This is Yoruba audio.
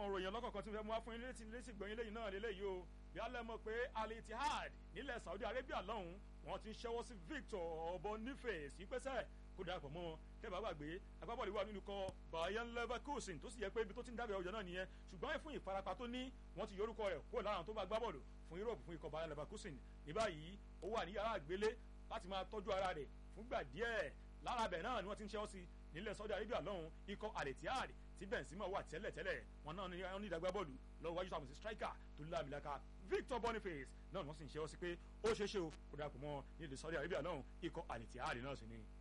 òròyìn ọlọ́kọ̀ọ̀kan tí mo fẹ́ mú wá fún yín létí létí gbọ̀nyìn lẹ́yìn náà lélẹ́yìí o bí alẹ́ mọ̀ pé Al Ittihad nílẹ̀ Saudi Arabia lọ́hùn wọ́n ti ń ṣẹ́wọ́ sí Victor Boniface ìpẹ́sẹ̀ kó darapọ̀ mọ́ wọn tẹ́ bá gbàgbé agbábọ́ọ̀lù wà nínú kan Bayer Leverkusen tó sì yẹ pé ibi tó ti ń dábẹ́ ọjọ́ náà nìyẹn ṣùgbọ́n fún ìfarapa tó ní wọ́n ti yorúkọ rẹ̀ kó lára tó bá gbábọ́ọ̀lù fún Europe fún ikọ̀ Bayer Leverkusen ní báyìí ó wà ní yàrá àgbélé láti máa tọ́jú ara rẹ̀ fúngbà díẹ̀ lára bẹ̀ náà ni wọ́n ti ń ṣẹ́wọ́ sí nílẹ̀ Saudi Arabia lọ́hùn ikọ̀ Al Ittihad tí Benzema wà tẹ́lẹ̀tẹ́lẹ̀ wọn náà ní wọn ní ìdàgbà bọ́ọ̀lù lọ́wọ́ wájú sàmùsí striker tó lámìlaka Victor Boniface náà ni wọ́n sì ń ṣẹ́wọ́ sí pé ó ṣeé ṣe o kó darapọ̀ mọ́ nílẹ̀ Saudi Arabia lọ́hùn ikọ̀ Al Ittihad náà sì ni.